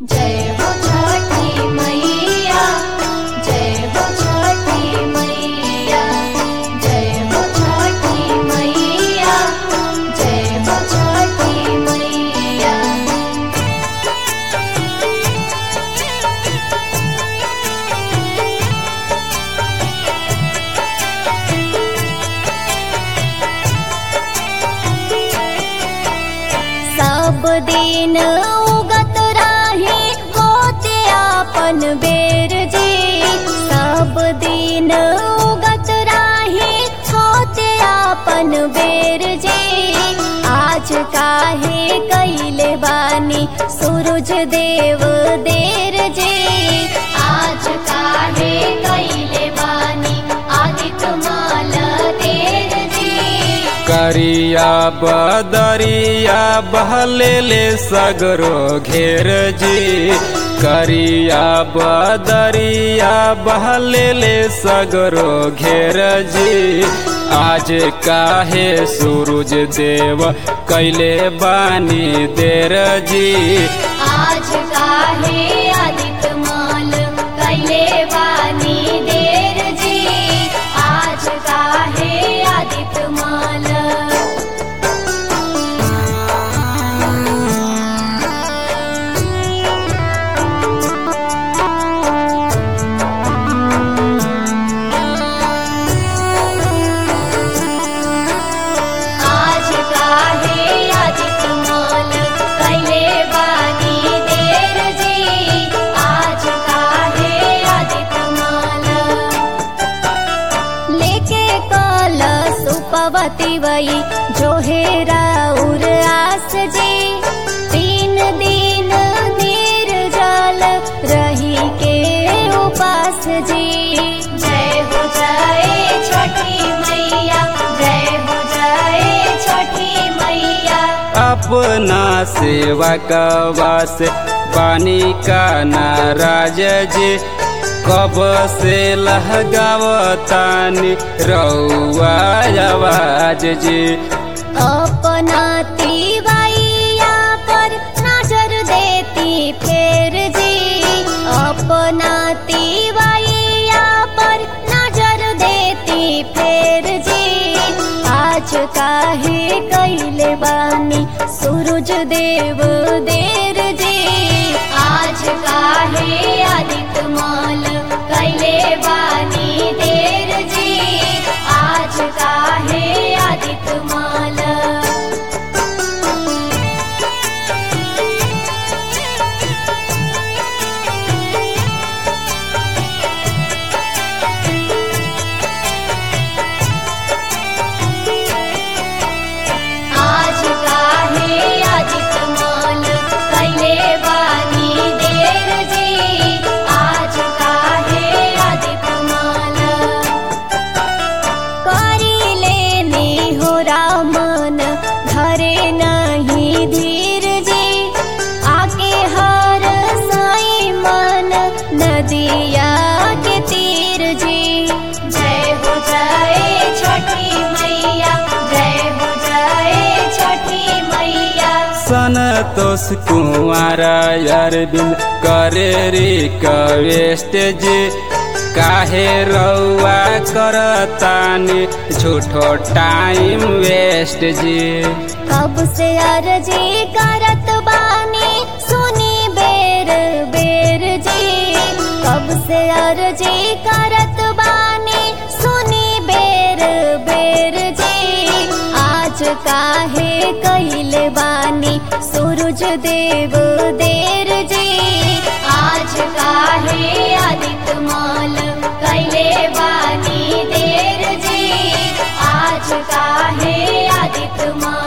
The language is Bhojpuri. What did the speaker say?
जय हो छठी मैया जय हो छठी मैया जय हो छठी मैया जय हो छठी मैया सब दिन उगत राही होते आपन बेर जी सब दिन उगत राही होते आपन बेर जी आज काहे कैले बानी सूरज देव देर जी आज काहे कैले बानी आदित्य माल देर जी करिया बदरिया बहलेले सगरो घेर जी करिया बदरिया बहलेले सगरो घेर जी आज काहे सूरज देव कैले बानी देर जी आज काहे आदित्य माल कैले बानी देर जी आज काहे आदित्य माल आज काहे आदित्य माल कैले बानी देर जी आज काहे आदित्य माल लेके कल सुपवती वही जो है राउर आस जी तीन दिन नीर जल रही के उपास जी जय हो जय छठी मैया जय हो जय छठी मैया अपना सेवा कवा से पानी का नाराज जी कब से लहगावतानी रउआ आवाज जी अपना तिवैया पर नजर देती फेर जी अपना तिवैया पर नजर देती फेर जी आज काहे कैले बानी सूरज देव देर जी आज काहे आदित्य माल कैले बानी देर जी आज काहे आदित्य माल आज काहे आदित्य माल कैले बानी देर जी आज काहे आदित्य माल करी लेनी हो रामन धरे नहीं धीर जी आके हर साई मन नदिया के तीर जी जय हो जय छठी मैया जय हो जय छठी मैया संतोष कुमार अरविंद करे रिक्वेस्ट जी काहे रउआ करतानी झूठो टाइम वेस्ट जी कब से अर्जी करत बानी सुनी बेर बेर जी कब से अर्जी करत बानी सुनी बेर बेर जी आज काहे कैले बानी सूरज देव देर जी आज काहे आदित्य माल कैले बानी देर जी आज काहे आदित्य माल